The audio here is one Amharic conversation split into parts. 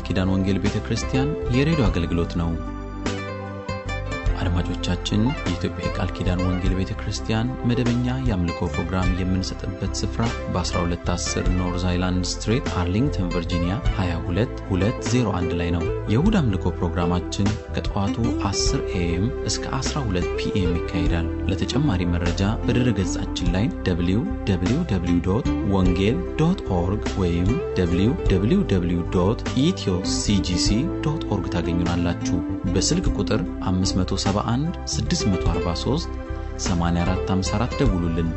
ኪዳን ወንጌል ቤተ ክርስቲያን የሬዲዮ አገልግሎት ነው። አድማጮቻችን፣ የኢትዮጵያ የቃል ኪዳን ወንጌል ቤተ ክርስቲያን መደበኛ የአምልኮ ፕሮግራም የምንሰጥበት ስፍራ በ1210 ኖርዝ አይላንድ ስትሬት አርሊንግተን ቨርጂኒያ 22201 ላይ ነው። የእሁድ አምልኮ ፕሮግራማችን ከጠዋቱ 10 ኤኤም እስከ 12 ፒኤም ይካሄዳል። ለተጨማሪ መረጃ በድረ ገጻችን ላይ www ወንጌል ዶት ኦርግ ወይም www ኢትዮ ሲጂሲ ዶት ኦርግ ታገኙናላችሁ። በስልክ ቁጥር 571 643 8454 ደውሉልን።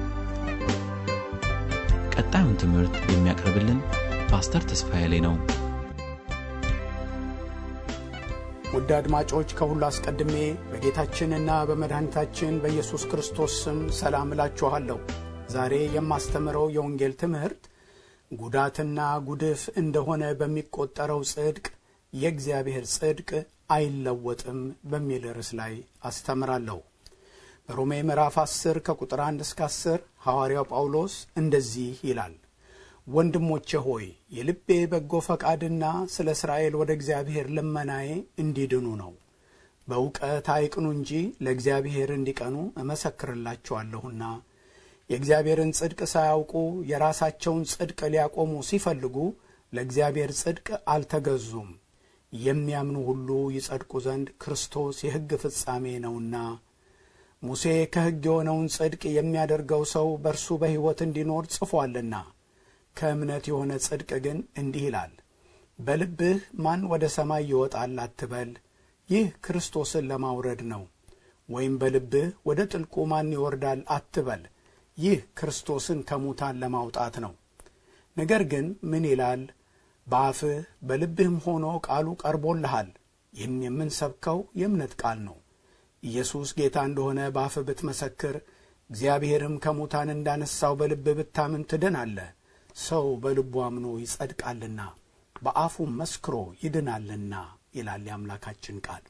ቀጣዩን ትምህርት የሚያቀርብልን ፓስተር ተስፋዬ ላይ ነው። ውድ አድማጮች ከሁሉ አስቀድሜ በጌታችንና በመድኃኒታችን በኢየሱስ ክርስቶስ ስም ሰላም እላችኋለሁ። ዛሬ የማስተምረው የወንጌል ትምህርት ጉዳትና ጉድፍ እንደሆነ በሚቆጠረው ጽድቅ የእግዚአብሔር ጽድቅ አይለወጥም በሚል ርዕስ ላይ አስተምራለሁ። በሮሜ ምዕራፍ 10 ከቁጥር 1 እስከ 10 ሐዋርያው ጳውሎስ እንደዚህ ይላል ወንድሞቼ ሆይ የልቤ በጎ ፈቃድና ስለ እስራኤል ወደ እግዚአብሔር ልመናዬ እንዲድኑ ነው። በእውቀት አይቅኑ እንጂ ለእግዚአብሔር እንዲቀኑ እመሰክርላቸዋለሁና የእግዚአብሔርን ጽድቅ ሳያውቁ የራሳቸውን ጽድቅ ሊያቆሙ ሲፈልጉ ለእግዚአብሔር ጽድቅ አልተገዙም። የሚያምኑ ሁሉ ይጸድቁ ዘንድ ክርስቶስ የሕግ ፍጻሜ ነውና። ሙሴ ከሕግ የሆነውን ጽድቅ የሚያደርገው ሰው በእርሱ በሕይወት እንዲኖር ጽፏልና ከእምነት የሆነ ጽድቅ ግን እንዲህ ይላል፣ በልብህ ማን ወደ ሰማይ ይወጣል አትበል፣ ይህ ክርስቶስን ለማውረድ ነው። ወይም በልብህ ወደ ጥልቁ ማን ይወርዳል አትበል፣ ይህ ክርስቶስን ከሙታን ለማውጣት ነው። ነገር ግን ምን ይላል? በአፍህ በልብህም ሆኖ ቃሉ ቀርቦልሃል። ይህም የምንሰብከው የእምነት ቃል ነው። ኢየሱስ ጌታ እንደሆነ በአፍህ ብትመሰክር፣ እግዚአብሔርም ከሙታን እንዳነሳው በልብህ ብታምን ትድናለህ። ሰው በልቡ አምኖ ይጸድቃልና በአፉም መስክሮ ይድናልና ይላል የአምላካችን ቃል።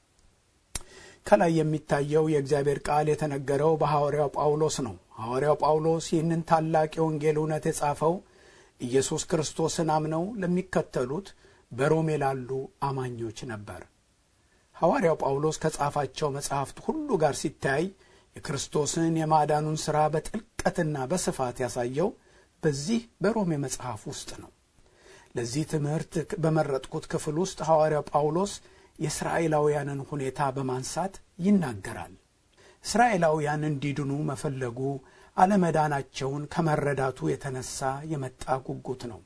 ከላይ የሚታየው የእግዚአብሔር ቃል የተነገረው በሐዋርያው ጳውሎስ ነው። ሐዋርያው ጳውሎስ ይህንን ታላቅ የወንጌል እውነት የጻፈው ኢየሱስ ክርስቶስን አምነው ለሚከተሉት በሮሜ ላሉ አማኞች ነበር። ሐዋርያው ጳውሎስ ከጻፋቸው መጻሕፍት ሁሉ ጋር ሲታይ የክርስቶስን የማዳኑን ሥራ በጥልቀትና በስፋት ያሳየው በዚህ በሮሜ መጽሐፍ ውስጥ ነው። ለዚህ ትምህርት በመረጥኩት ክፍል ውስጥ ሐዋርያው ጳውሎስ የእስራኤላውያንን ሁኔታ በማንሳት ይናገራል። እስራኤላውያን እንዲድኑ መፈለጉ አለመዳናቸውን ከመረዳቱ የተነሳ የመጣ ጉጉት ነው።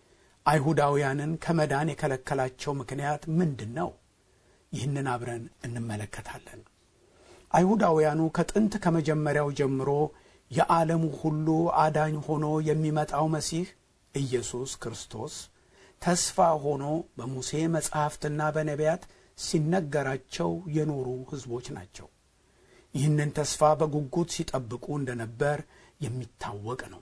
አይሁዳውያንን ከመዳን የከለከላቸው ምክንያት ምንድን ነው? ይህንን አብረን እንመለከታለን። አይሁዳውያኑ ከጥንት ከመጀመሪያው ጀምሮ የዓለሙ ሁሉ አዳኝ ሆኖ የሚመጣው መሲህ ኢየሱስ ክርስቶስ ተስፋ ሆኖ በሙሴ መጻሕፍትና በነቢያት ሲነገራቸው የኖሩ ሕዝቦች ናቸው። ይህንን ተስፋ በጉጉት ሲጠብቁ እንደነበር የሚታወቅ ነው።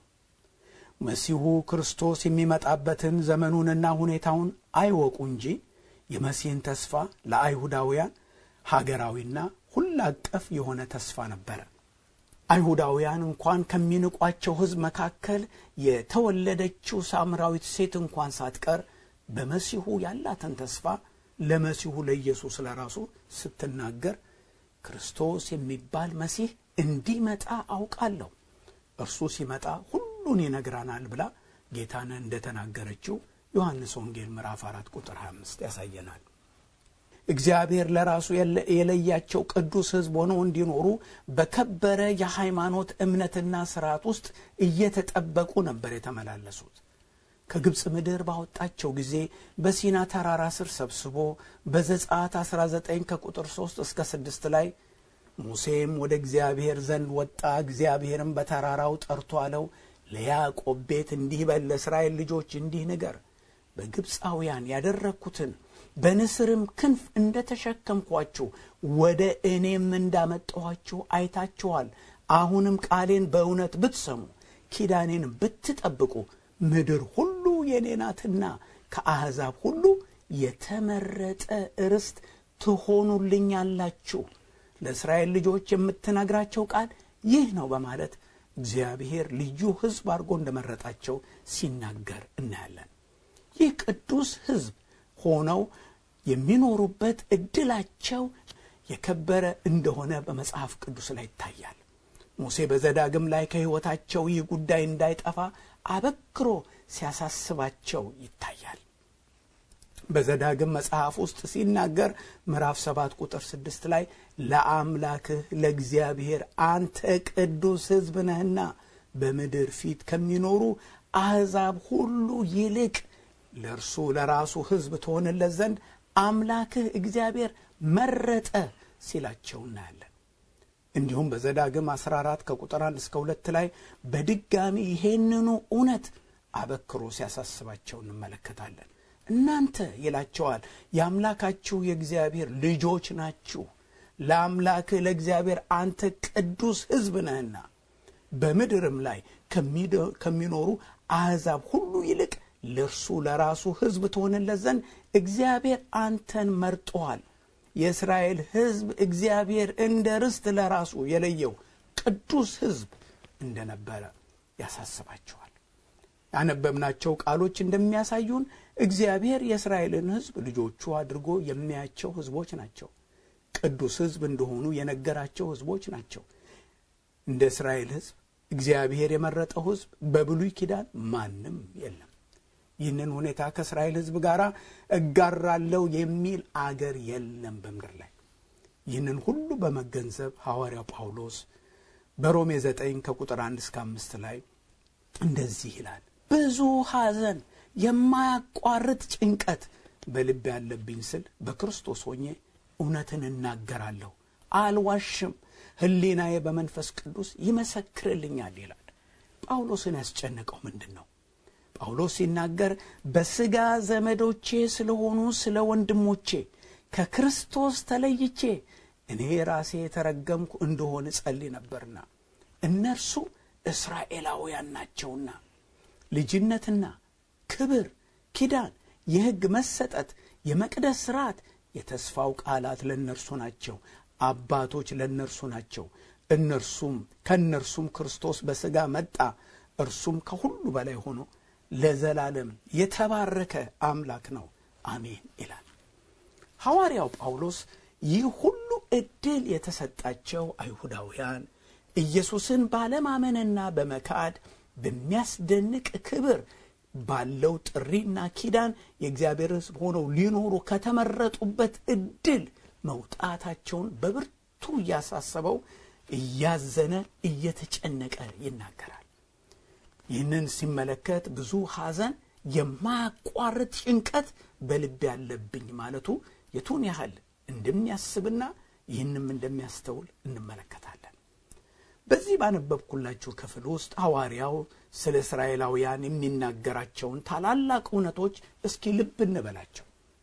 መሲሁ ክርስቶስ የሚመጣበትን ዘመኑንና ሁኔታውን አይወቁ እንጂ የመሲህን ተስፋ ለአይሁዳውያን ሀገራዊና ሁሉ አቀፍ የሆነ ተስፋ ነበረ። አይሁዳውያን እንኳን ከሚንቋቸው ሕዝብ መካከል የተወለደችው ሳምራዊት ሴት እንኳን ሳትቀር በመሲሁ ያላትን ተስፋ ለመሲሁ ለኢየሱስ ለራሱ ስትናገር ክርስቶስ የሚባል መሲህ እንዲመጣ አውቃለሁ፣ እርሱ ሲመጣ ሁሉን ይነግረናል ብላ ጌታን እንደተናገረችው ዮሐንስ ወንጌል ምዕራፍ 4 ቁጥር 25 ያሳየናል። እግዚአብሔር ለራሱ የለያቸው ቅዱስ ሕዝብ ሆነው እንዲኖሩ በከበረ የሃይማኖት እምነትና ስርዓት ውስጥ እየተጠበቁ ነበር የተመላለሱት። ከግብፅ ምድር ባወጣቸው ጊዜ በሲና ተራራ ስር ሰብስቦ በዘጸአት 19 ከቁጥር 3 እስከ 6 ላይ ሙሴም ወደ እግዚአብሔር ዘንድ ወጣ፣ እግዚአብሔርም በተራራው ጠርቶ አለው ለያዕቆብ ቤት እንዲህ በል፣ ለእስራኤል ልጆች እንዲህ ንገር፣ በግብፃውያን ያደረግኩትን በንስርም ክንፍ እንደ ተሸከምኳችሁ ወደ እኔም እንዳመጣኋችሁ አይታችኋል። አሁንም ቃሌን በእውነት ብትሰሙ ኪዳኔን ብትጠብቁ ምድር ሁሉ የኔ ናትና ከአሕዛብ ሁሉ የተመረጠ ርስት ትሆኑልኛላችሁ። ለእስራኤል ልጆች የምትነግራቸው ቃል ይህ ነው በማለት እግዚአብሔር ልዩ ሕዝብ አድርጎ እንደመረጣቸው ሲናገር እናያለን። ይህ ቅዱስ ሕዝብ ሆነው የሚኖሩበት እድላቸው የከበረ እንደሆነ በመጽሐፍ ቅዱስ ላይ ይታያል። ሙሴ በዘዳግም ላይ ከሕይወታቸው ይህ ጉዳይ እንዳይጠፋ አበክሮ ሲያሳስባቸው ይታያል። በዘዳግም መጽሐፍ ውስጥ ሲናገር ምዕራፍ ሰባት ቁጥር ስድስት ላይ ለአምላክህ ለእግዚአብሔር አንተ ቅዱስ ሕዝብ ነህና በምድር ፊት ከሚኖሩ አሕዛብ ሁሉ ይልቅ ለእርሱ ለራሱ ሕዝብ ትሆንለት ዘንድ አምላክህ እግዚአብሔር መረጠ ሲላቸው እናያለን። እንዲሁም በዘዳግም 14 ከቁጥር 1 እስከ 2 ላይ በድጋሚ ይሄንኑ እውነት አበክሮ ሲያሳስባቸው እንመለከታለን። እናንተ ይላቸዋል የአምላካችሁ የእግዚአብሔር ልጆች ናችሁ። ለአምላክህ ለእግዚአብሔር አንተ ቅዱስ ሕዝብ ነህና በምድርም ላይ ከሚኖሩ አሕዛብ ሁሉ ይልቅ ለእርሱ ለራሱ ሕዝብ ትሆንለት ዘንድ እግዚአብሔር አንተን መርጦሃል። የእስራኤል ሕዝብ እግዚአብሔር እንደ ርስት ለራሱ የለየው ቅዱስ ሕዝብ እንደነበረ ያሳስባቸዋል። ያነበብናቸው ቃሎች እንደሚያሳዩን እግዚአብሔር የእስራኤልን ሕዝብ ልጆቹ አድርጎ የሚያቸው ሕዝቦች ናቸው። ቅዱስ ሕዝብ እንደሆኑ የነገራቸው ሕዝቦች ናቸው። እንደ እስራኤል ሕዝብ እግዚአብሔር የመረጠው ሕዝብ በብሉይ ኪዳን ማንም የለም። ይህንን ሁኔታ ከእስራኤል ሕዝብ ጋር እጋራለው የሚል አገር የለም በምድር ላይ። ይህንን ሁሉ በመገንዘብ ሐዋርያው ጳውሎስ በሮሜ ዘጠኝ ከቁጥር አንድ እስከ አምስት ላይ እንደዚህ ይላል። ብዙ ሐዘን፣ የማያቋርጥ ጭንቀት በልብ ያለብኝ ስል በክርስቶስ ሆኜ እውነትን እናገራለሁ፣ አልዋሽም። ሕሊናዬ በመንፈስ ቅዱስ ይመሰክርልኛል ይላል። ጳውሎስን ያስጨነቀው ምንድን ነው? ጳውሎስ ሲናገር በሥጋ ዘመዶቼ ስለሆኑ ስለ ወንድሞቼ ከክርስቶስ ተለይቼ እኔ ራሴ የተረገምኩ እንደሆን ጸልይ ነበርና እነርሱ እስራኤላውያን ናቸውና ልጅነትና ክብር፣ ኪዳን፣ የሕግ መሰጠት፣ የመቅደስ ሥርዓት፣ የተስፋው ቃላት ለእነርሱ ናቸው። አባቶች ለእነርሱ ናቸው። እነርሱም ከእነርሱም ክርስቶስ በሥጋ መጣ። እርሱም ከሁሉ በላይ ሆኖ ለዘላለም የተባረከ አምላክ ነው፣ አሜን ይላል ሐዋርያው ጳውሎስ። ይህ ሁሉ ዕድል የተሰጣቸው አይሁዳውያን ኢየሱስን ባለማመንና በመካድ በሚያስደንቅ ክብር ባለው ጥሪና ኪዳን የእግዚአብሔር ሕዝብ ሆነው ሊኖሩ ከተመረጡበት ዕድል መውጣታቸውን በብርቱ እያሳሰበው እያዘነ እየተጨነቀ ይናገራል። ይህንን ሲመለከት ብዙ ሐዘን፣ የማያቋርጥ ጭንቀት በልብ ያለብኝ ማለቱ የቱን ያህል እንደሚያስብና ይህንም እንደሚያስተውል እንመለከታለን። በዚህ ባነበብኩላችሁ ክፍል ውስጥ ሐዋርያው ስለ እስራኤላውያን የሚናገራቸውን ታላላቅ እውነቶች እስኪ ልብ እንበላቸው።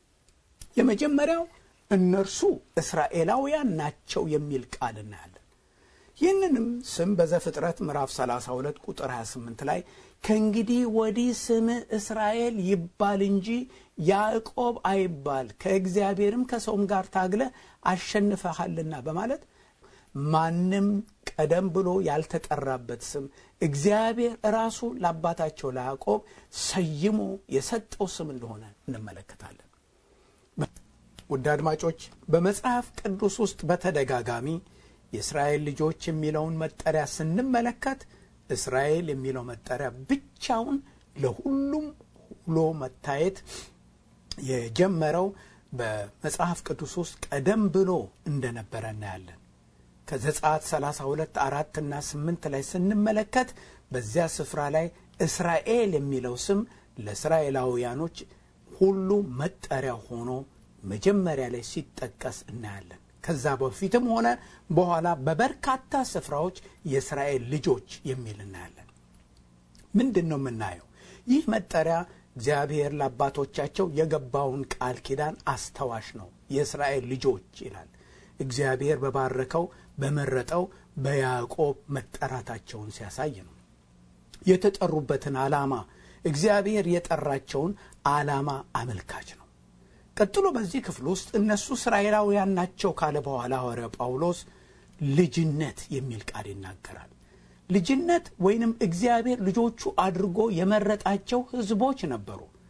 የመጀመሪያው እነርሱ እስራኤላውያን ናቸው የሚል ቃል እናያለን። ይህንንም ስም በዘፍጥረት ምዕራፍ 32 ቁጥር 28 ላይ ከእንግዲህ ወዲህ ስምህ እስራኤል ይባል እንጂ ያዕቆብ አይባል ከእግዚአብሔርም ከሰውም ጋር ታግለ አሸንፈሃልና በማለት ማንም ቀደም ብሎ ያልተጠራበት ስም እግዚአብሔር ራሱ ለአባታቸው ለያዕቆብ ሰይሞ የሰጠው ስም እንደሆነ እንመለከታለን። ውድ አድማጮች በመጽሐፍ ቅዱስ ውስጥ በተደጋጋሚ የእስራኤል ልጆች የሚለውን መጠሪያ ስንመለከት እስራኤል የሚለው መጠሪያ ብቻውን ለሁሉም ውሎ መታየት የጀመረው በመጽሐፍ ቅዱስ ውስጥ ቀደም ብሎ እንደነበረ እናያለን። ከዘጸአት 32 አራት እና ስምንት ላይ ስንመለከት በዚያ ስፍራ ላይ እስራኤል የሚለው ስም ለእስራኤላውያኖች ሁሉ መጠሪያ ሆኖ መጀመሪያ ላይ ሲጠቀስ እናያለን። ከዛ በፊትም ሆነ በኋላ በበርካታ ስፍራዎች የእስራኤል ልጆች የሚል እናያለን። ምንድን ነው የምናየው? ይህ መጠሪያ እግዚአብሔር ለአባቶቻቸው የገባውን ቃል ኪዳን አስታዋሽ ነው። የእስራኤል ልጆች ይላል። እግዚአብሔር በባረከው በመረጠው በያዕቆብ መጠራታቸውን ሲያሳይ ነው። የተጠሩበትን ዓላማ እግዚአብሔር የጠራቸውን ዓላማ አመልካች ነው። ቀጥሎ በዚህ ክፍል ውስጥ እነሱ እስራኤላውያን ናቸው ካለ በኋላ ሐዋርያው ጳውሎስ ልጅነት የሚል ቃል ይናገራል። ልጅነት ወይንም እግዚአብሔር ልጆቹ አድርጎ የመረጣቸው ሕዝቦች ነበሩ።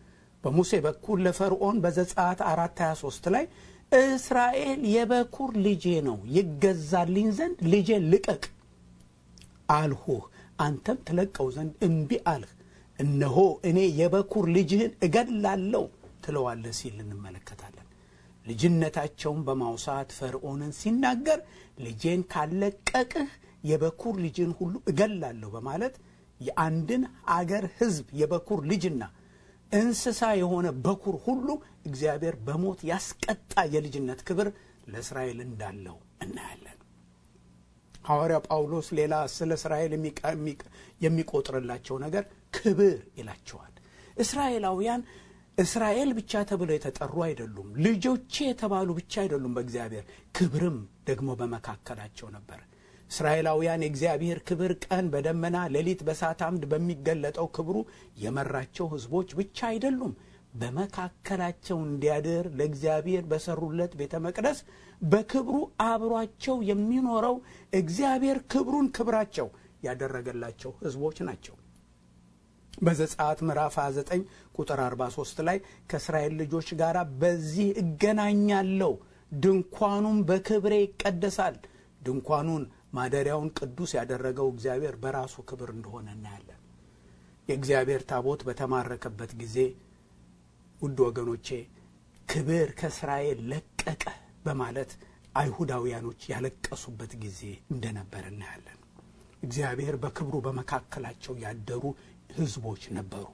በሙሴ በኩል ለፈርዖን በዘጸአት አራት 23 ላይ እስራኤል የበኩር ልጄ ነው ይገዛልኝ ዘንድ ልጄን ልቀቅ አልሁህ፣ አንተም ትለቀው ዘንድ እምቢ አልህ። እነሆ እኔ የበኩር ልጅህን እገድላለሁ ትለዋለህ ሲል እንመለከታለን። ልጅነታቸውን በማውሳት ፈርዖንን ሲናገር ልጄን ካለቀቅህ የበኩር ልጅን ሁሉ እገላለሁ በማለት የአንድን አገር ሕዝብ የበኩር ልጅና እንስሳ የሆነ በኩር ሁሉ እግዚአብሔር በሞት ያስቀጣ የልጅነት ክብር ለእስራኤል እንዳለው እናያለን። ሐዋርያው ጳውሎስ ሌላ ስለ እስራኤል የሚቆጥርላቸው ነገር ክብር ይላቸዋል። እስራኤላውያን እስራኤል ብቻ ተብለው የተጠሩ አይደሉም። ልጆቼ የተባሉ ብቻ አይደሉም። በእግዚአብሔር ክብርም ደግሞ በመካከላቸው ነበር። እስራኤላውያን የእግዚአብሔር ክብር ቀን በደመና ሌሊት በእሳት አምድ በሚገለጠው ክብሩ የመራቸው ሕዝቦች ብቻ አይደሉም። በመካከላቸው እንዲያድር ለእግዚአብሔር በሰሩለት ቤተ መቅደስ በክብሩ አብሯቸው የሚኖረው እግዚአብሔር ክብሩን ክብራቸው ያደረገላቸው ሕዝቦች ናቸው። በዘጸአት ምዕራፍ 29 ቁጥር 43 ላይ ከእስራኤል ልጆች ጋር በዚህ እገናኛለሁ፣ ድንኳኑም በክብሬ ይቀደሳል። ድንኳኑን ማደሪያውን ቅዱስ ያደረገው እግዚአብሔር በራሱ ክብር እንደሆነ እናያለን። የእግዚአብሔር ታቦት በተማረከበት ጊዜ ውድ ወገኖቼ ክብር ከእስራኤል ለቀቀ በማለት አይሁዳውያኖች ያለቀሱበት ጊዜ እንደነበር እናያለን። እግዚአብሔር በክብሩ በመካከላቸው ያደሩ ሕዝቦች ነበሩ።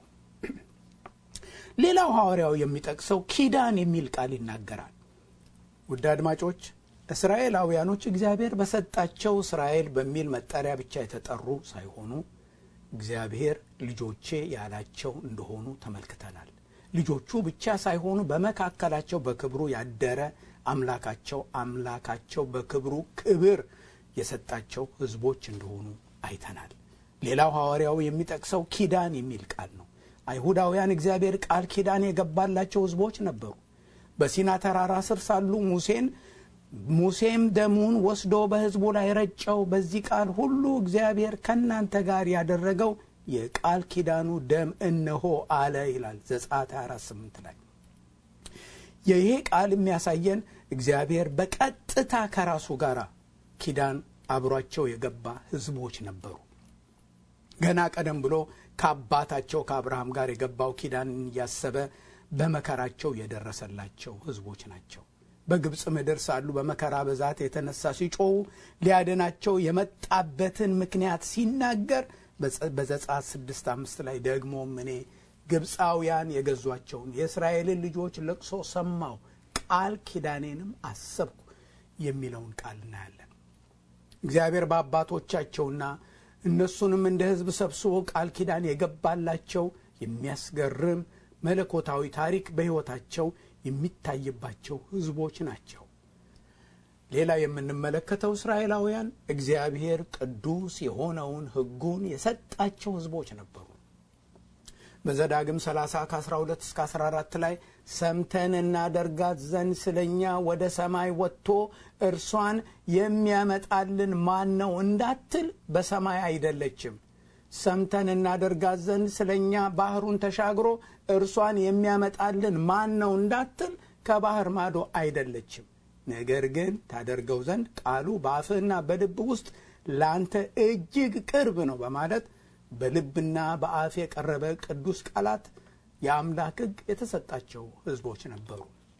ሌላው ሐዋርያው የሚጠቅሰው ኪዳን የሚል ቃል ይናገራል። ውድ አድማጮች እስራኤላውያኖች እግዚአብሔር በሰጣቸው እስራኤል በሚል መጠሪያ ብቻ የተጠሩ ሳይሆኑ እግዚአብሔር ልጆቼ ያላቸው እንደሆኑ ተመልክተናል። ልጆቹ ብቻ ሳይሆኑ በመካከላቸው በክብሩ ያደረ አምላካቸው አምላካቸው በክብሩ ክብር የሰጣቸው ሕዝቦች እንደሆኑ አይተናል። ሌላው ሐዋርያው የሚጠቅሰው ኪዳን የሚል ቃል ነው። አይሁዳውያን እግዚአብሔር ቃል ኪዳን የገባላቸው ሕዝቦች ነበሩ። በሲና ተራራ ስር ሳሉ ሙሴን ሙሴም ደሙን ወስዶ በሕዝቡ ላይ ረጨው። በዚህ ቃል ሁሉ እግዚአብሔር ከእናንተ ጋር ያደረገው የቃል ኪዳኑ ደም እነሆ አለ ይላል ዘጸአት 28 ላይ። ይሄ ቃል የሚያሳየን እግዚአብሔር በቀጥታ ከራሱ ጋር ኪዳን አብሯቸው የገባ ሕዝቦች ነበሩ። ገና ቀደም ብሎ ከአባታቸው ከአብርሃም ጋር የገባው ኪዳንን እያሰበ በመከራቸው የደረሰላቸው ሕዝቦች ናቸው። በግብፅ ምድር ሳሉ በመከራ ብዛት የተነሳ ሲጮሁ ሊያድናቸው የመጣበትን ምክንያት ሲናገር በዘጸአት ስድስት አምስት ላይ ደግሞም እኔ ግብፃውያን የገዟቸውን የእስራኤልን ልጆች ለቅሶ ሰማሁ፣ ቃል ኪዳኔንም አሰብኩ የሚለውን ቃል እናያለን። እግዚአብሔር በአባቶቻቸውና እነሱንም እንደ ሕዝብ ሰብስቦ ቃል ኪዳን የገባላቸው የሚያስገርም መለኮታዊ ታሪክ በሕይወታቸው የሚታይባቸው ሕዝቦች ናቸው። ሌላ የምንመለከተው እስራኤላውያን እግዚአብሔር ቅዱስ የሆነውን ሕጉን የሰጣቸው ሕዝቦች ነበሩ። በዘዳግም 30 ከ12 እስከ 14 ላይ ሰምተን እናደርጋት ዘንድ ስለ እኛ ወደ ሰማይ ወጥቶ እርሷን የሚያመጣልን ማን ነው እንዳትል በሰማይ አይደለችም። ሰምተን እናደርጋት ዘንድ ስለ እኛ ባህሩን ተሻግሮ እርሷን የሚያመጣልን ማን ነው እንዳትል ከባህር ማዶ አይደለችም። ነገር ግን ታደርገው ዘንድ ቃሉ በአፍህና በልብ ውስጥ ለአንተ እጅግ ቅርብ ነው በማለት በልብና በአፍ የቀረበ ቅዱስ ቃላት የአምላክ ሕግ የተሰጣቸው ሕዝቦች ነበሩ።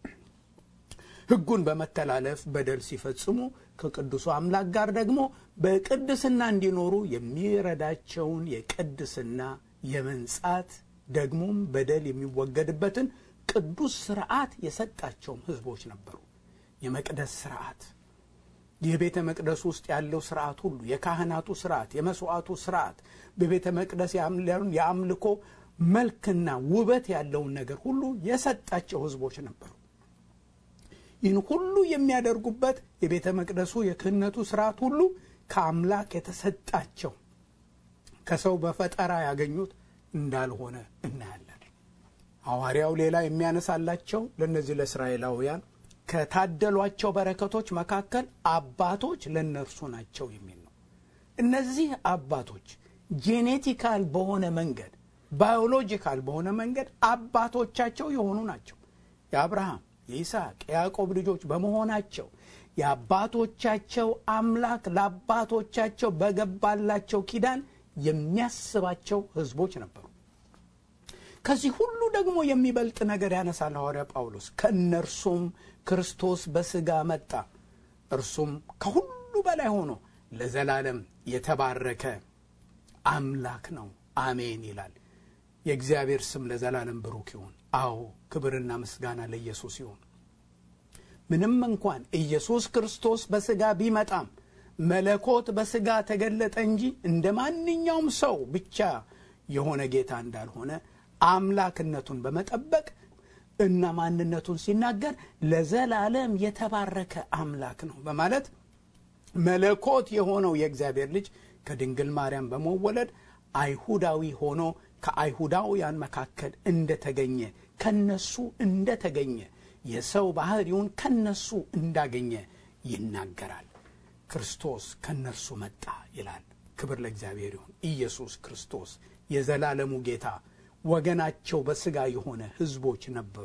ሕጉን በመተላለፍ በደል ሲፈጽሙ ከቅዱሱ አምላክ ጋር ደግሞ በቅድስና እንዲኖሩ የሚረዳቸውን የቅድስና የመንጻት ደግሞም በደል የሚወገድበትን ቅዱስ ስርዓት የሰጣቸውም ሕዝቦች ነበሩ። የመቅደስ ስርዓት የቤተ መቅደስ ውስጥ ያለው ስርዓት ሁሉ የካህናቱ ስርዓት፣ የመስዋዕቱ ስርዓት፣ በቤተ መቅደስ የአምልኮ መልክና ውበት ያለውን ነገር ሁሉ የሰጣቸው ሕዝቦች ነበሩ። ይህን ሁሉ የሚያደርጉበት የቤተ መቅደሱ የክህነቱ ስርዓት ሁሉ ከአምላክ የተሰጣቸው ከሰው በፈጠራ ያገኙት እንዳልሆነ እናያለን። ሐዋርያው ሌላ የሚያነሳላቸው ለእነዚህ ለእስራኤላውያን ከታደሏቸው በረከቶች መካከል አባቶች ለእነርሱ ናቸው የሚል ነው። እነዚህ አባቶች ጄኔቲካል በሆነ መንገድ ባዮሎጂካል በሆነ መንገድ አባቶቻቸው የሆኑ ናቸው። የአብርሃም የይስሐቅ፣ የያዕቆብ ልጆች በመሆናቸው የአባቶቻቸው አምላክ ለአባቶቻቸው በገባላቸው ኪዳን የሚያስባቸው ሕዝቦች ነበሩ። ከዚህ ሁሉ ደግሞ የሚበልጥ ነገር ያነሳል ሐዋርያ ጳውሎስ። ከእነርሱም ክርስቶስ በሥጋ መጣ፣ እርሱም ከሁሉ በላይ ሆኖ ለዘላለም የተባረከ አምላክ ነው። አሜን ይላል። የእግዚአብሔር ስም ለዘላለም ብሩክ ይሁን። አዎ ክብርና ምስጋና ለኢየሱስ ይሁን። ምንም እንኳን ኢየሱስ ክርስቶስ በሥጋ ቢመጣም መለኮት በሥጋ ተገለጠ እንጂ እንደ ማንኛውም ሰው ብቻ የሆነ ጌታ እንዳልሆነ አምላክነቱን በመጠበቅ እና ማንነቱን ሲናገር ለዘላለም የተባረከ አምላክ ነው በማለት መለኮት የሆነው የእግዚአብሔር ልጅ ከድንግል ማርያም በመወለድ አይሁዳዊ ሆኖ ከአይሁዳውያን መካከል እንደተገኘ ከነሱ እንደተገኘ የሰው ባህሪውን ከነሱ እንዳገኘ ይናገራል። ክርስቶስ ከነርሱ መጣ ይላል። ክብር ለእግዚአብሔር ይሁን። ኢየሱስ ክርስቶስ የዘላለሙ ጌታ ወገናቸው በሥጋ የሆነ ሕዝቦች ነበሩ።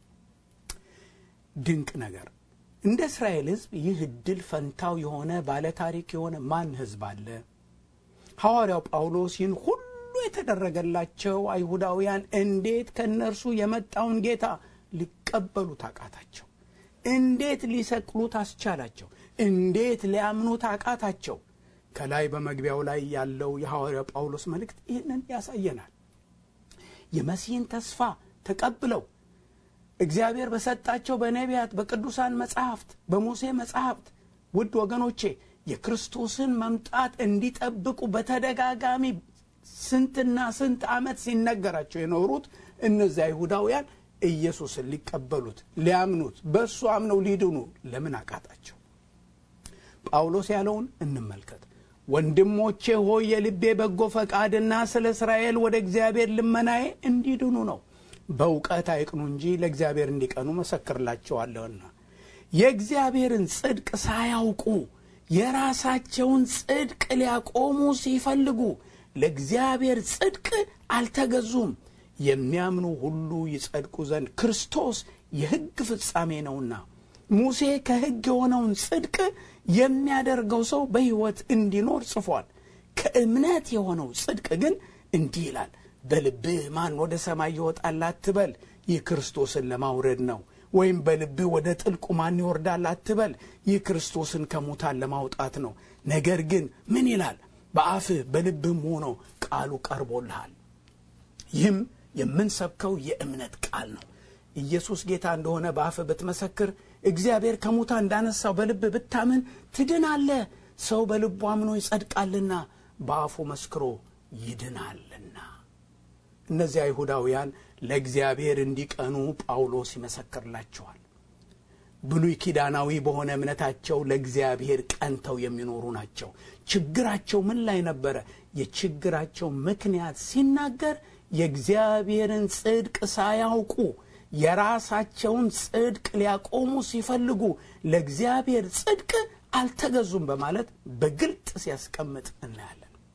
ድንቅ ነገር እንደ እስራኤል ሕዝብ ይህ ዕድል ፈንታው የሆነ ባለታሪክ የሆነ ማን ሕዝብ አለ? ሐዋርያው ጳውሎስ ይህን ሁሉ የተደረገላቸው አይሁዳውያን እንዴት ከእነርሱ የመጣውን ጌታ ሊቀበሉት አቃታቸው? እንዴት ሊሰቅሉት አስቻላቸው? እንዴት ሊያምኑት አቃታቸው? ከላይ በመግቢያው ላይ ያለው የሐዋርያው ጳውሎስ መልእክት ይህንን ያሳየናል። የመሲህን ተስፋ ተቀብለው እግዚአብሔር በሰጣቸው በነቢያት፣ በቅዱሳን መጻሕፍት፣ በሙሴ መጻሕፍት ውድ ወገኖቼ የክርስቶስን መምጣት እንዲጠብቁ በተደጋጋሚ ስንትና ስንት ዓመት ሲነገራቸው የኖሩት እነዚያ አይሁዳውያን ኢየሱስን ሊቀበሉት ሊያምኑት በእሱ አምነው ሊድኑ ለምን አቃጣቸው? ጳውሎስ ያለውን እንመልከት። ወንድሞቼ ሆይ የልቤ በጎ ፈቃድና ስለ እስራኤል ወደ እግዚአብሔር ልመናዬ እንዲድኑ ነው። በእውቀት አይቅኑ እንጂ ለእግዚአብሔር እንዲቀኑ መሰክርላቸዋለሁና የእግዚአብሔርን ጽድቅ ሳያውቁ የራሳቸውን ጽድቅ ሊያቆሙ ሲፈልጉ ለእግዚአብሔር ጽድቅ አልተገዙም። የሚያምኑ ሁሉ ይጸድቁ ዘንድ ክርስቶስ የሕግ ፍጻሜ ነውና ሙሴ ከሕግ የሆነውን ጽድቅ የሚያደርገው ሰው በሕይወት እንዲኖር ጽፏል። ከእምነት የሆነው ጽድቅ ግን እንዲህ ይላል፣ በልብህ ማን ወደ ሰማይ ይወጣል አትበል፣ ይህ ክርስቶስን ለማውረድ ነው። ወይም በልብህ ወደ ጥልቁ ማን ይወርዳል አትበል፣ ይህ ክርስቶስን ከሙታን ለማውጣት ነው። ነገር ግን ምን ይላል? በአፍህ በልብህም ሆኖ ቃሉ ቀርቦልሃል። ይህም የምንሰብከው የእምነት ቃል ነው። ኢየሱስ ጌታ እንደሆነ በአፍህ ብትመሰክር እግዚአብሔር ከሙታን እንዳነሳው በልብ ብታምን ትድናለህ። ሰው በልቡ አምኖ ይጸድቃልና በአፉ መስክሮ ይድናልና። እነዚህ አይሁዳውያን ለእግዚአብሔር እንዲቀኑ ጳውሎስ ይመሰክርላቸዋል። ብሉይ ኪዳናዊ በሆነ እምነታቸው ለእግዚአብሔር ቀንተው የሚኖሩ ናቸው። ችግራቸው ምን ላይ ነበረ? የችግራቸው ምክንያት ሲናገር የእግዚአብሔርን ጽድቅ ሳያውቁ የራሳቸውን ጽድቅ ሊያቆሙ ሲፈልጉ ለእግዚአብሔር ጽድቅ አልተገዙም በማለት በግልጥ ሲያስቀምጥ እናያለን።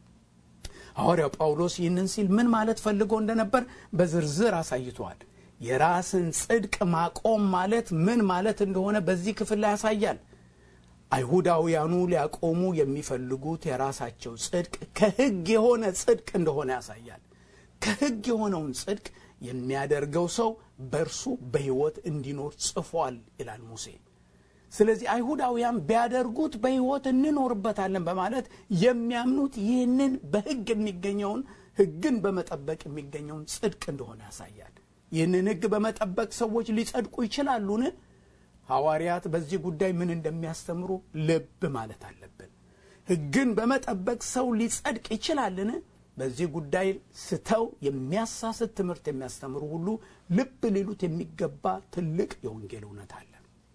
ሐዋርያው ጳውሎስ ይህንን ሲል ምን ማለት ፈልጎ እንደነበር በዝርዝር አሳይቷል። የራስን ጽድቅ ማቆም ማለት ምን ማለት እንደሆነ በዚህ ክፍል ላይ ያሳያል። አይሁዳውያኑ ሊያቆሙ የሚፈልጉት የራሳቸው ጽድቅ ከሕግ የሆነ ጽድቅ እንደሆነ ያሳያል። ከሕግ የሆነውን ጽድቅ የሚያደርገው ሰው በእርሱ በሕይወት እንዲኖር ጽፏል ይላል ሙሴ። ስለዚህ አይሁዳውያን ቢያደርጉት በሕይወት እንኖርበታለን በማለት የሚያምኑት ይህንን በሕግ የሚገኘውን ሕግን በመጠበቅ የሚገኘውን ጽድቅ እንደሆነ ያሳያል። ይህንን ሕግ በመጠበቅ ሰዎች ሊጸድቁ ይችላሉን? ሐዋርያት በዚህ ጉዳይ ምን እንደሚያስተምሩ ልብ ማለት አለብን። ሕግን በመጠበቅ ሰው ሊጸድቅ ይችላልን? በዚህ ጉዳይ ስተው የሚያሳስት ትምህርት የሚያስተምሩ ሁሉ ልብ ሊሉት የሚገባ ትልቅ የወንጌል እውነት አለ።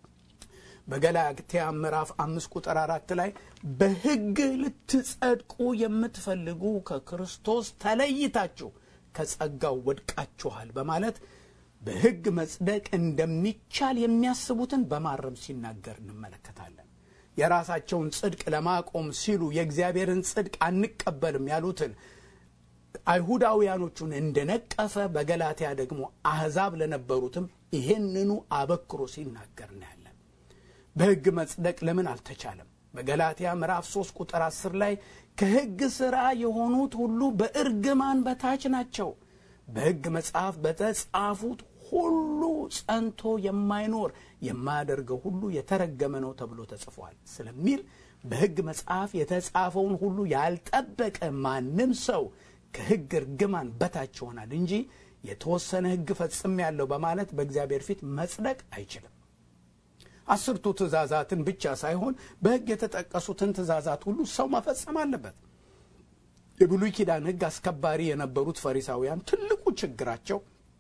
በገላትያ ምዕራፍ አምስት ቁጥር አራት ላይ በሕግ ልትጸድቁ የምትፈልጉ ከክርስቶስ ተለይታችሁ ከጸጋው ወድቃችኋል በማለት በሕግ መጽደቅ እንደሚቻል የሚያስቡትን በማረም ሲናገር እንመለከታለን። የራሳቸውን ጽድቅ ለማቆም ሲሉ የእግዚአብሔርን ጽድቅ አንቀበልም ያሉትን አይሁዳውያኖቹን እንደነቀፈ በገላትያ ደግሞ አሕዛብ ለነበሩትም ይሄንኑ አበክሮ ሲናገር እናያለን። በሕግ መጽደቅ ለምን አልተቻለም? በገላትያ ምዕራፍ 3 ቁጥር 10 ላይ ከሕግ ሥራ የሆኑት ሁሉ በእርግማን በታች ናቸው፣ በሕግ መጽሐፍ በተጻፉት ሁሉ ጸንቶ የማይኖር የማያደርገው ሁሉ የተረገመ ነው ተብሎ ተጽፏል ስለሚል በሕግ መጽሐፍ የተጻፈውን ሁሉ ያልጠበቀ ማንም ሰው ከሕግ እርግማን በታች ይሆናል እንጂ የተወሰነ ሕግ ፈጽም ያለው በማለት በእግዚአብሔር ፊት መጽደቅ አይችልም። አስርቱ ትእዛዛትን ብቻ ሳይሆን በሕግ የተጠቀሱትን ትእዛዛት ሁሉ ሰው መፈጸም አለበት። የብሉይ ኪዳን ሕግ አስከባሪ የነበሩት ፈሪሳውያን ትልቁ ችግራቸው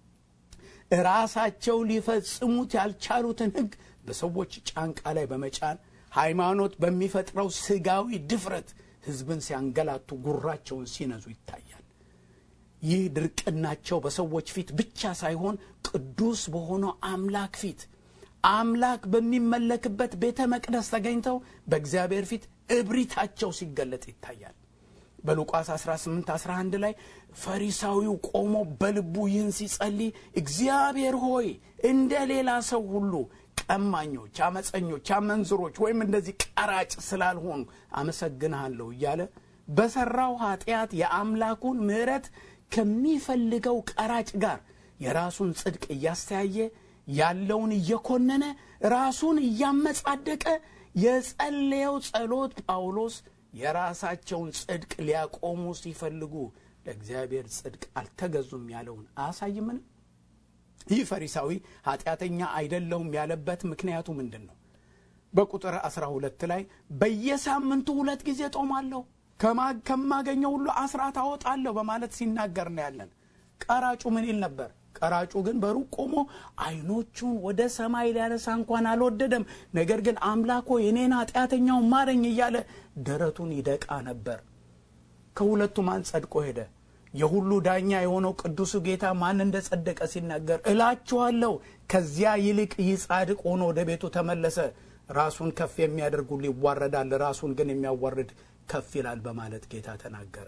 ራሳቸው ሊፈጽሙት ያልቻሉትን ሕግ በሰዎች ጫንቃ ላይ በመጫን ሃይማኖት በሚፈጥረው ስጋዊ ድፍረት ሕዝብን ሲያንገላቱ ጉራቸውን ሲነዙ ይታያል። ይህ ድርቅናቸው በሰዎች ፊት ብቻ ሳይሆን ቅዱስ በሆነው አምላክ ፊት አምላክ በሚመለክበት ቤተ መቅደስ ተገኝተው በእግዚአብሔር ፊት እብሪታቸው ሲገለጥ ይታያል። በሉቃስ 18 11 ላይ ፈሪሳዊው ቆሞ በልቡ ይህን ሲጸልይ እግዚአብሔር ሆይ እንደ ሌላ ሰው ሁሉ ቀማኞች፣ አመፀኞች፣ አመንዝሮች ወይም እንደዚህ ቀራጭ ስላልሆኑ አመሰግንሃለሁ እያለ በሠራው ኃጢአት የአምላኩን ምሕረት ከሚፈልገው ቀራጭ ጋር የራሱን ጽድቅ እያስተያየ ያለውን እየኮነነ ራሱን እያመጻደቀ የጸለየው ጸሎት ጳውሎስ የራሳቸውን ጽድቅ ሊያቆሙ ሲፈልጉ ለእግዚአብሔር ጽድቅ አልተገዙም ያለውን አያሳይምን? ይህ ፈሪሳዊ ኃጢአተኛ አይደለሁም ያለበት ምክንያቱ ምንድን ነው? በቁጥር 12 ላይ በየሳምንቱ ሁለት ጊዜ ጦማለሁ፣ ከማገኘው ሁሉ አስራት አወጣለሁ በማለት ሲናገር ነው ያለን። ቀራጩ ምን ይል ነበር? ቀራጩ ግን በሩቅ ቆሞ አይኖቹን ወደ ሰማይ ሊያነሳ እንኳን አልወደደም። ነገር ግን አምላኮ የኔን ኃጢአተኛውን ማረኝ እያለ ደረቱን ይደቃ ነበር። ከሁለቱ ማን ጸድቆ ሄደ? የሁሉ ዳኛ የሆነው ቅዱሱ ጌታ ማን እንደ ጸደቀ ሲናገር እላችኋለሁ ከዚያ ይልቅ ይህ ጻድቅ ሆኖ ወደ ቤቱ ተመለሰ። ራሱን ከፍ የሚያደርግ ሁሉ ይዋረዳል፣ ራሱን ግን የሚያዋርድ ከፍ ይላል በማለት ጌታ ተናገረ።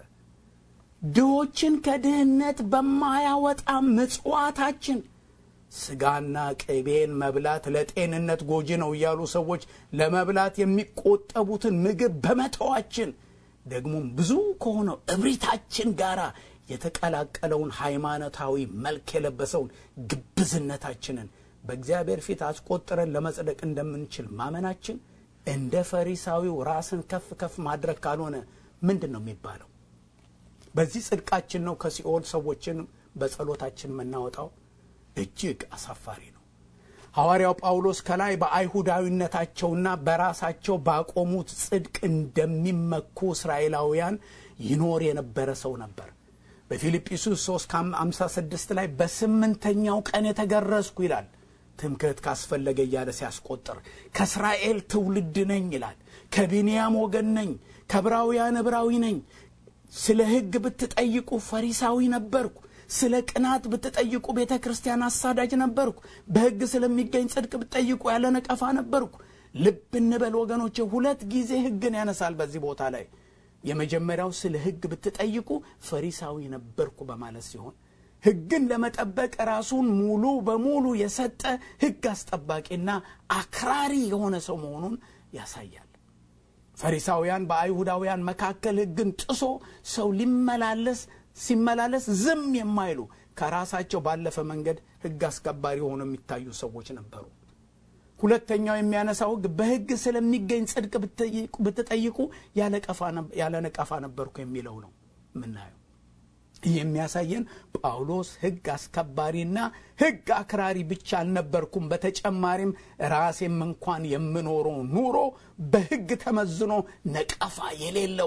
ድሆችን ከድህነት በማያወጣ ምጽዋታችን ስጋና ቅቤን መብላት ለጤንነት ጎጂ ነው እያሉ ሰዎች ለመብላት የሚቆጠቡትን ምግብ በመተዋችን ደግሞም ብዙ ከሆነው እብሪታችን ጋር የተቀላቀለውን ሃይማኖታዊ መልክ የለበሰውን ግብዝነታችንን በእግዚአብሔር ፊት አስቆጥረን ለመጽደቅ እንደምንችል ማመናችን እንደ ፈሪሳዊው ራስን ከፍ ከፍ ማድረግ ካልሆነ ምንድን ነው የሚባለው? በዚህ ጽድቃችን ነው ከሲኦል ሰዎችን በጸሎታችን የምናወጣው? እጅግ አሳፋሪ ነው። ሐዋርያው ጳውሎስ ከላይ በአይሁዳዊነታቸውና በራሳቸው ባቆሙት ጽድቅ እንደሚመኩ እስራኤላውያን ይኖር የነበረ ሰው ነበር። በፊልጵስዩስ 3 56 ላይ በስምንተኛው ቀን የተገረዝኩ ይላል። ትምክህት ካስፈለገ እያለ ሲያስቆጥር ከእስራኤል ትውልድ ነኝ ይላል። ከቢንያም ወገን ነኝ፣ ከዕብራውያን ዕብራዊ ነኝ። ስለ ሕግ ብትጠይቁ ፈሪሳዊ ነበርኩ። ስለ ቅናት ብትጠይቁ ቤተ ክርስቲያን አሳዳጅ ነበርኩ። በሕግ ስለሚገኝ ጽድቅ ብትጠይቁ ያለ ነቀፋ ነበርኩ። ልብ እንበል ወገኖቼ፣ ሁለት ጊዜ ሕግን ያነሳል በዚህ ቦታ ላይ። የመጀመሪያው ስለ ሕግ ብትጠይቁ ፈሪሳዊ ነበርኩ በማለት ሲሆን ሕግን ለመጠበቅ ራሱን ሙሉ በሙሉ የሰጠ ሕግ አስጠባቂና አክራሪ የሆነ ሰው መሆኑን ያሳያል። ፈሪሳውያን በአይሁዳውያን መካከል ሕግን ጥሶ ሰው ሊመላለስ ሲመላለስ ዝም የማይሉ ከራሳቸው ባለፈ መንገድ ሕግ አስከባሪ ሆነው የሚታዩ ሰዎች ነበሩ። ሁለተኛው የሚያነሳው ሕግ በሕግ ስለሚገኝ ጽድቅ ብትጠይቁ ያለ ነቀፋ ነበርኩ የሚለው ነው የምናየው። ይህ የሚያሳየን ጳውሎስ ሕግ አስከባሪና ሕግ አክራሪ ብቻ አልነበርኩም፣ በተጨማሪም ራሴም እንኳን የምኖረው ኑሮ በሕግ ተመዝኖ ነቀፋ የሌለው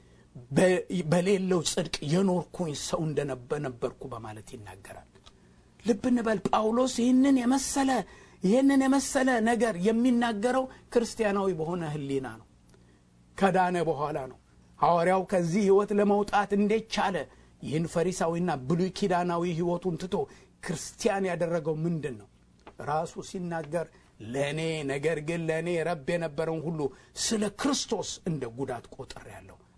በሌለው ጽድቅ የኖርኩኝ ሰው እንደነበርኩ በማለት ይናገራል። ልብ እንበል ጳውሎስ ይህንን የመሰለ ይህንን የመሰለ ነገር የሚናገረው ክርስቲያናዊ በሆነ ሕሊና ነው። ከዳነ በኋላ ነው። ሐዋርያው ከዚህ ሕይወት ለመውጣት እንዴት ቻለ? ይህን ፈሪሳዊና ብሉይ ኪዳናዊ ሕይወቱን ትቶ ክርስቲያን ያደረገው ምንድን ነው? ራሱ ሲናገር ለእኔ ነገር ግን ለእኔ ረብ የነበረውን ሁሉ ስለ ክርስቶስ እንደ ጉዳት ቆጥሬአለሁ።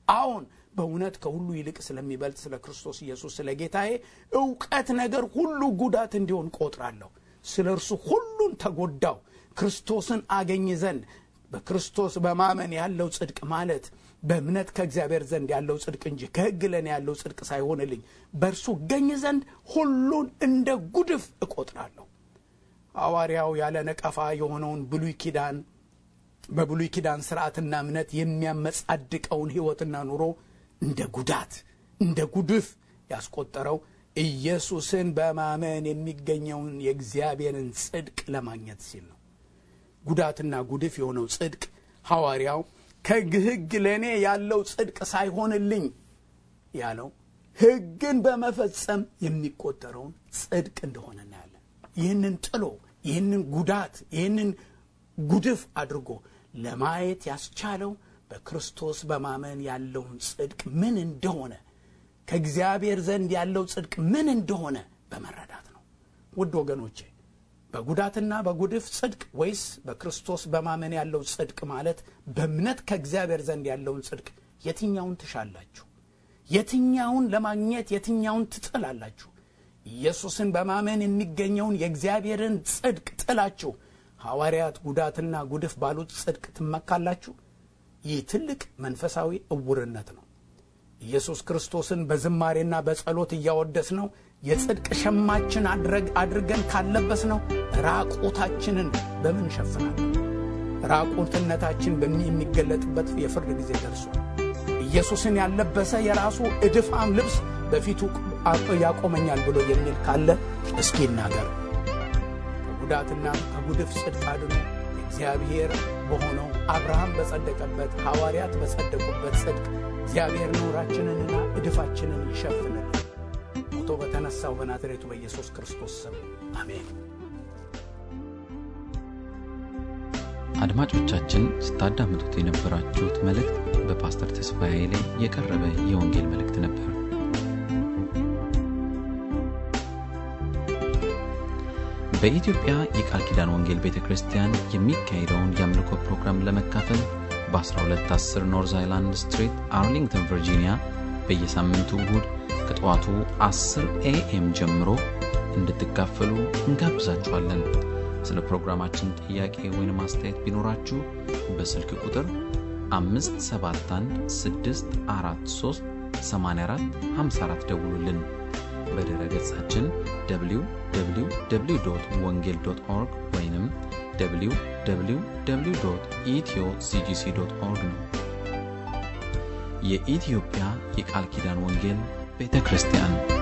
አዎን በእውነት ከሁሉ ይልቅ ስለሚበልጥ ስለ ክርስቶስ ኢየሱስ ስለ ጌታዬ እውቀት ነገር ሁሉ ጉዳት እንዲሆን ቆጥራለሁ። ስለ እርሱ ሁሉን ተጎዳው ክርስቶስን አገኝ ዘንድ በክርስቶስ በማመን ያለው ጽድቅ ማለት በእምነት ከእግዚአብሔር ዘንድ ያለው ጽድቅ እንጂ ከሕግ ለእኔ ያለው ጽድቅ ሳይሆንልኝ በእርሱ እገኝ ዘንድ ሁሉን እንደ ጉድፍ እቆጥራለሁ። ሐዋርያው ያለ ነቀፋ የሆነውን ብሉይ ኪዳን በብሉይ ኪዳን ስርዓትና እምነት የሚያመጻድቀውን ሕይወትና ኑሮ እንደ ጉዳት እንደ ጉድፍ ያስቆጠረው ኢየሱስን በማመን የሚገኘውን የእግዚአብሔርን ጽድቅ ለማግኘት ሲል ነው። ጉዳትና ጉድፍ የሆነው ጽድቅ ሐዋርያው ከሕግ ለእኔ ያለው ጽድቅ ሳይሆንልኝ ያለው ሕግን በመፈጸም የሚቆጠረውን ጽድቅ እንደሆነ እናያለን። ይህንን ጥሎ ይህንን ጉዳት ይህንን ጉድፍ አድርጎ ለማየት ያስቻለው በክርስቶስ በማመን ያለውን ጽድቅ ምን እንደሆነ ከእግዚአብሔር ዘንድ ያለው ጽድቅ ምን እንደሆነ በመረዳት ነው። ውድ ወገኖቼ በጉዳትና በጉድፍ ጽድቅ ወይስ በክርስቶስ በማመን ያለው ጽድቅ ማለት በእምነት ከእግዚአብሔር ዘንድ ያለውን ጽድቅ የትኛውን ትሻላችሁ? የትኛውን ለማግኘት የትኛውን ትጥላላችሁ? ኢየሱስን በማመን የሚገኘውን የእግዚአብሔርን ጽድቅ ጥላችሁ ሐዋርያት ጉዳትና ጉድፍ ባሉት ጽድቅ ትመካላችሁ? ይህ ትልቅ መንፈሳዊ እውርነት ነው። ኢየሱስ ክርስቶስን በዝማሬና በጸሎት እያወደስ ነው የጽድቅ ሸማችን አድርገን ካለበስ ነው ራቁታችንን በምን እንሸፍናለን? ራቁትነታችን የሚገለጥበት የፍርድ ጊዜ ደርሷል። ኢየሱስን ያለበሰ የራሱ እድፋም ልብስ በፊቱ ያቆመኛል ብሎ የሚል ካለ እስኪ ይናገር። ከጉዳትና ከጉድፍ ጽድቅ አድኖ እግዚአብሔር በሆነው አብርሃም በጸደቀበት ሐዋርያት በጸደቁበት ጽድቅ እግዚአብሔር ኖራችንንና እድፋችንን ይሸፍንልን። ሞቶ በተነሳው በናዝሬቱ በኢየሱስ ክርስቶስ ስም አሜን። አድማጮቻችን ስታዳምጡት የነበራችሁት መልእክት በፓስተር ተስፋዬ ላይ የቀረበ የወንጌል መልእክት ነበር። በኢትዮጵያ የቃል ኪዳን ወንጌል ቤተ ክርስቲያን የሚካሄደውን የአምልኮ ፕሮግራም ለመካፈል በ1210 ኖርዝ አይላንድ ስትሪት አርሊንግተን ቨርጂኒያ በየሳምንቱ እሁድ ከጠዋቱ 10 ኤኤም ጀምሮ እንድትካፈሉ እንጋብዛችኋለን። ስለ ፕሮግራማችን ጥያቄ ወይም አስተያየት ቢኖራችሁ በስልክ ቁጥር 571 ደውሉልን። በድረ ገጻችን www ወንጌል ኦርግ ወይም www ኢትዮ ሲጂሲ ኦርግ ነው። የኢትዮጵያ የቃል ኪዳን ወንጌል ቤተ ክርስቲያን